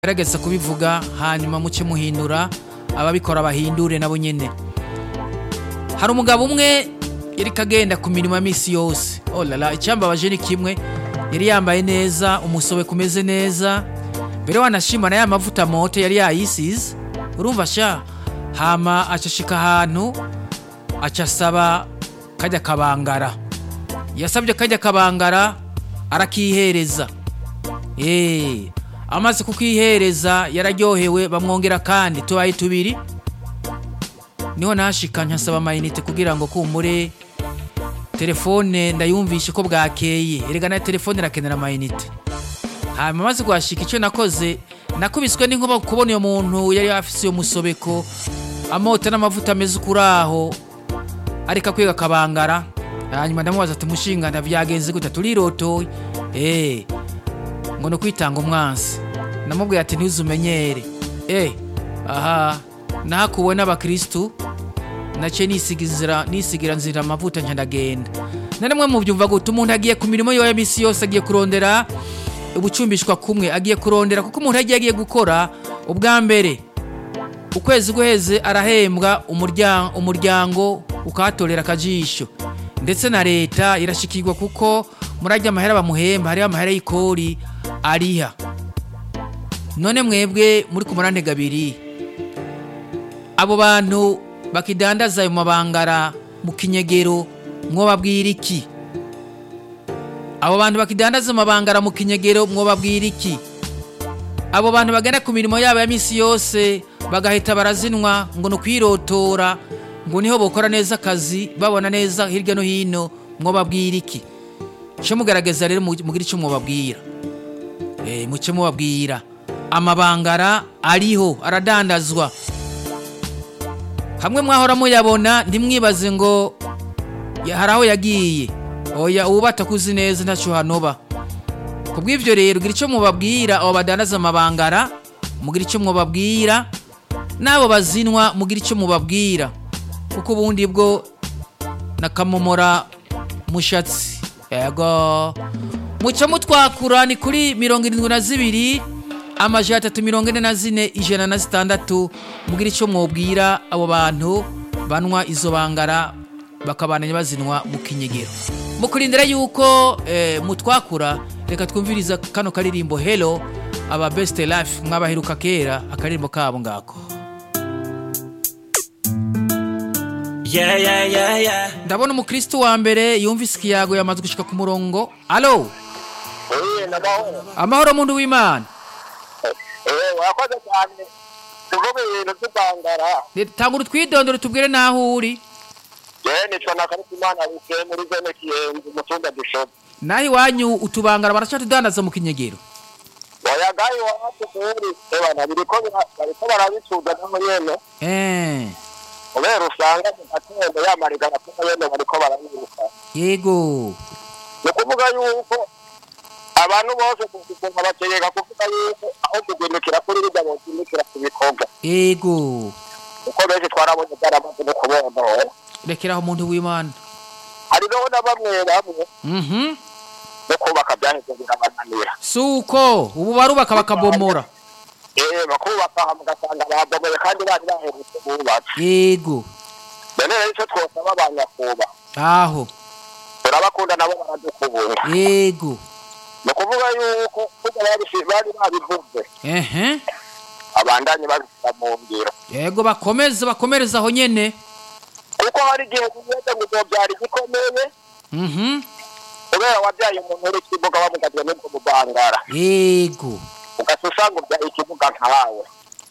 gerageza kubivuga hanyuma muce muhindura ababikora bahindure nabo nyene hari umugabo umwe yariko agenda ku mirimo ya misi yose oh lala icyambabaje ni kimwe yari yambaye neza umusobe kumeze neza mbere wanashima na ya mavuta moto yari yayisize urumva sha hama acashika ahantu aca asaba kajya kabangara yasabye kajya kabangara arakihereza eh amaze kukihereza yararyohewe bamwongera kandi tubaye tubiri niho nashika nkasaba amayinite kugira ngo kumure telefone ndayumvishe ko bwakeye erega na telefone irakenera amayinite hanyuma maze kuhashika icyo nakoze nakubiswe n'inkuba kubona uyo muntu yari afise iyo musobeko amota n'amavuta ameze ukuraho ariko akwiga akabangara hanyuma ndamubaza ati mushinga ndavyagenze gute turirotoye eh ngo ni ukwitanga umwansi namubwiye ati ntuzumenyere eh aha nahakuwe n'abakristu naciye nisigira nisigira nzira amavuta nca ndagenda na rimwe mu byumva gute umuntu agiye ku mirimo yiwe ya misi yose agiye kurondera ubucumbishwa kumwe agiye kurondera kuko umuntu yagiye agiye gukora ubwa mbere ukwezi guheze arahembwa umuryango umuryango ukahatorera akajisho ndetse na leta irashikirwa kuko muri ajya amahera bamuhemba hariho amahera y'ikori ariha none mwebwe muri ku murantega abiri abo bantu bakidandaza ayo mabangara mu kinyegero mwobabwira iki abo bantu bakidandaza amabangara mu kinyegero mwobabwira iki abo bantu bagana ku mirimo yabo ya misi yose bagahita barazinwa ngo ni ukwirotora ngo niho bokora neza akazi babona neza hirya no hino mwobabwira iki cyo mugaragaza rero mugire icyo mwobabwira eh muce mubabwira amabangara ariho aradandazwa hamwe mwahora muyabona ntimwibaze ngo ya- hari aho yagiye oya uba atakuzi neza ntacyo hanoba ku bw'ibyo rero gira icyo mubabwira abo badandaza amabangara mugira icyo mubabwira n'abo bazinwa mugira icyo mubabwira kuko ubundi bwo nakamomora mushatsi yego muca mutwakura ni kuri mirongo irindwi na zibiri amajana atatu mirongo ine na zine ijana na zitandatu mugira icyo mwubwira abo bantu banywa izo bangara bakabananya bazinwa mu kinyegero mukurindira yuko eh, mutwakura reka twumviriza kano karirimbo helo aba best life mwabaheruka kera akaririmbo kabo ngako Yeah, yeah, yeah, yeah. ndabona umukristo wa mbere yumvise ikiyago yamaze gushika ku murongo alo Eh, namahoro. amahoro muntu w'imana Eh, wakoze cyane. Tuvuge ibintu by'ubangara. tangura utwidondoro tubwire n'aho uri Je nicwa na Karutimana buke muri zone Kiyenzi mu cyumba gishobo. naho iwanyu utubangara baracatudandaza mu kinyegero Wayagaye wacu kuri. Ebana biriko bira- bariko barabicuza no muri yene. eh Kubera usanga mu gatondo yamarigana kuko yene bariko barabiruka. yego Ni kuvuga yuko abantu bose kuvuga bategeka kuvuga yuko aho kugindukira kuri bijya bozindukira ku bikorwa. yego Kuko benshi twarabonye byaramaze no kubona. rekeraho umuntu w'imana Hari no na bamwe bamwe mhm no kubaka byaheze birabananira. suko ubu barubaka bakabomora Eh, bakubaka mugasanga babomoye kandi bari baherutse bubatse. yego None rero icyo twosaba abanyakuba aho turabakunda nabo baradukubura. yego Ni ukuvuga yuko kuko bari bari babivuze ehe abandanye babishyira mu ngiro. yego bakomeze bakomereze aho nyene Kuko hari igihe ugenda ngo uzobyara igikomeye mhm kubera wabyaye umuntu uri kibuga bamugaje n'ubwo mubangara. yego Ugasa usanga ubyaye ikibuga nkawe.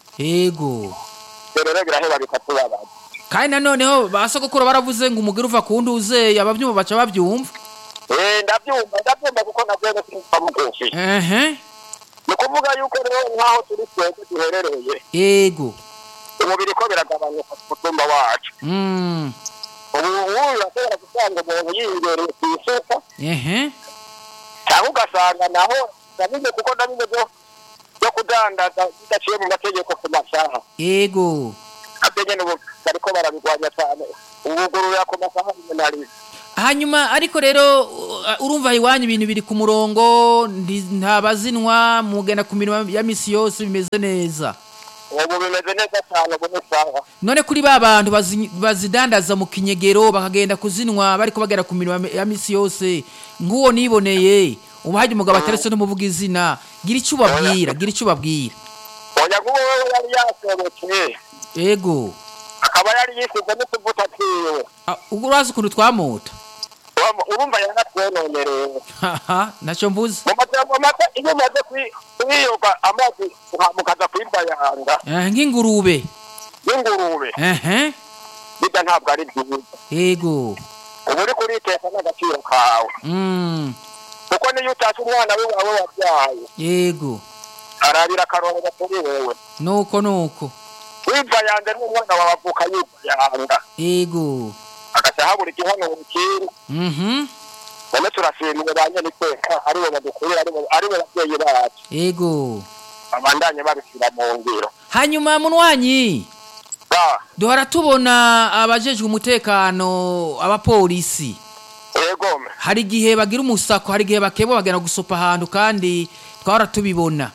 yego Ibyo rero biraheba bikatubabaza. kandi nanoneho ba sogokuru baravuze ngo umugore uva ku nduze ababyumva baca babyumva Eh, ndabyumva ndabyumva kuko nabyo sinumva mugufi. ehe Ni ukuvuga yuko rero nk'aho turi twebwe duherereye yego umubiri ko biragabanuka ku mutumba wacu mm ubu ubu urashobora gusanga umuntu yibereye ku isuka ehe cyangwa ugasanga naho nabize kuko nabize byo byo kudandaza bidaciye mu mategeko ku masaha yego nabyo nyine ubu bariko barabigwanya cyane ubugururira ku masaha rimwe na rimwe hanyuma ariko rero uh, urumva iwanyu ibintu biri ku murongo ndi- nta bazinwa mugenda ku mirimo ya misi yose bimeze neza ubu bimeze neza cyane ubu ni sawa none kuri ba bantu bazi- bazidandaza mu kinyegero bakagenda kuzinwa bariko bagera ku mirimo ya misi yose nk'uwo niboneye ubu hajya umugabo ataretse n'umuvuga izina gira icyo ubabwira gira icyo ubabwira oya nk'uwo wewe yari yasobetse ego akaba yari yisize n'utuvuta twiwe Ah, ubwo urazi ukuntu twamota Urumva- urumva yaratwenonereye haha ntacyo mvuze mu majambo make iyo umaze kwi- kuyiyoga amazi uha- mukaza kuyivayanga Eh, nk'ingurube n'ingurube ehe bijya ntabwo ari byiza ego uba uri kuriteka n'agaciro kawe mm. kuko niyo utashe umwana we wawe wabyaye ego arabira akarorero kuri wewe nuko nuko wivayanga n'umwana wawe avuka yivayanga ego agaca habura igihanuro kindi mhm none turashimiye ba nyeniteka aribo badukurira aribo aribo babyeyi bacu ego babandanye babishyira mu ngiro hanyuma munwanyi ba duhora tubona abajejwe umutekano abapolisi egome hari igihe bagira umusako hari igihe bakeba bagenda gusopa ahantu kandi twahora tubibona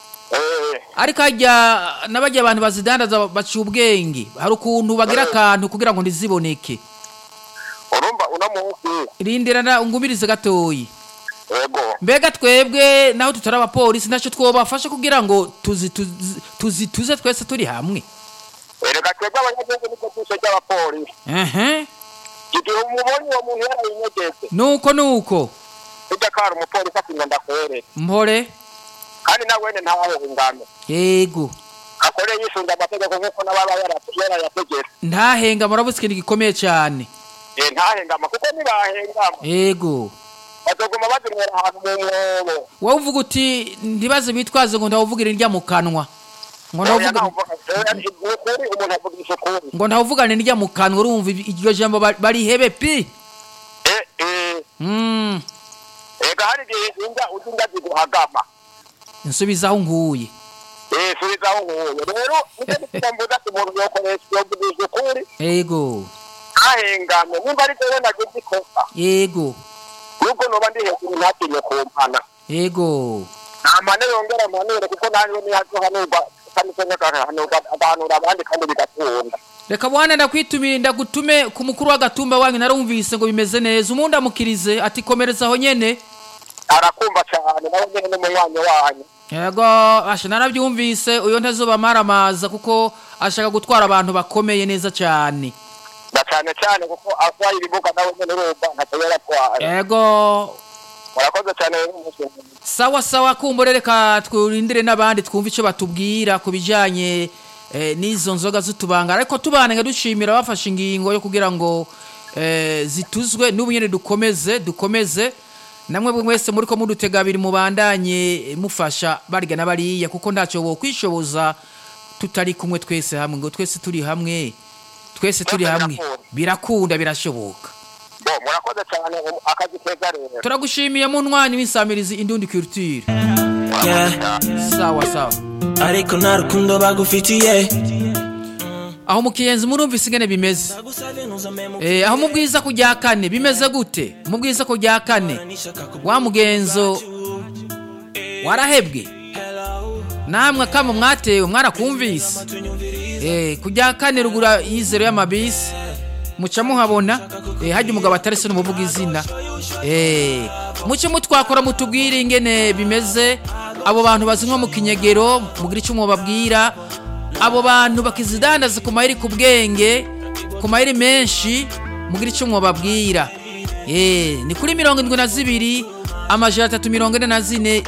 eh ariko hajya n'abajya abantu bazidandaza baciye ubwenge hari ukuntu bagira akantu kugira ngo ntiziboneke urumva uno munsi rindira na ungumirize gatoyi ego mbega twebwe naho tutari abapolisi ntacyo twobafasha kugira ngo tuzi tuzi- tuzi tuze twese turi hamwe erega twebwe abanyagihugu niko tuse ry'abapolisi ehe igihe umubonye uwo muntu yarayinyegeze nuko nuko ujya kari umupolisi ati ngo ndakwereke mpore kandi na wene ntahengame yego akore yisunze amategeko nk'uko n'ababa yara- yarayategetse ntahenga murabuze ikintu gikomeye cyane Eh, ntahengama kuko nibahengama yego bazoguma bazinywera ahantu mu mwobo wowe uvuga uti ntibaze bitwaze ngo ntawuvugira indya mu kanwa ngo Oya, ntawuvuga ntavuga- oya, ni ukuri umuntu avugisha ukuri ngo ntawuvugane indya mu kanwa urumva ibi- iryo jambo ba- barihebe pi Eh, eh, Mm, ega hari igihe inda uzi inda ziguhagama nsubiza aho nguye Eh, subizaho nkuye rero nicyo gituma mvuze ati umuntu yokoresha yovugisha ukuri yego ntahengame nimba ari jewe nagize ikosa yego nubwo noba ndi hejuru ntatinye kumpana yego nta mpane yongera mpanure kuko nanjye nihazohanurwa kandi se agahanurwa agahanura abandi kandi bigakunda reka bwana ndakwitumiye ndagutume ku mukuru w'agatumba wanyu narumvise ngo bimeze neza umundi amukirize ati komereza aho nyene arakumva cyane nawe nyine n'umunywanyi wanyu yego asha narabyumvise uyo ntazuba maramaza kuko ashaka gutwara abantu bakomeye neza cyane na cyane cyane kuko atwaye ibibuga nawe nyine urumva ntacyo yaratwara yego murakoze cyane rero umunsi mwiza. sawa sawa kumbure reka twurindire n'abandi twumve icyo batubwira ku bijyanye eh, n'izo nzoga z'utubanga ariko tubana dushimira bafashe ingingo yo kugira ngo eh, zituzwe n'ubu nyine dukomeze dukomeze namwe buri wese muri ko mudutega abiri mubandanye eh, mufasha barya na bariya kuko ntacyo bo kwishoboza tutari kumwe twese hamwe ngo twese turi hamwe twese turi Byose hamwe birakunda. birakunda birashoboka bo murakoze cyane um- akazi keza rero turagushimiye mu ntwanyi w'insamirizi indundi culture Yeah. sawa sawa ariko nta rukundo bagufitiye aho mu kiyenzi murumvise ingene bimeze Nagusabye ntuzame mu Eh, aho mu bwiza ku rya kane bimeze gute mu bwiza ku rya kane nishaka ku wa mugenzo warahebwe namwe kama mwatewe mwarakumvise Eh, ku rya kane rugura yizero y'amabisi muca muhabona eh, hajya umugabo atarese n'umuvuga izina Eh, muce mutwakora mutubwire ingene bimeze abo bantu bazinywa mu kinyegero mugire icyo mubabwira abo bantu bakizidandaza ku mayeri ku bwenge ku mayeri menshi mugire icyo mubabwira Eh, ni kuri mirongo indwi na zibiri amajana atatu mirongo ine na zine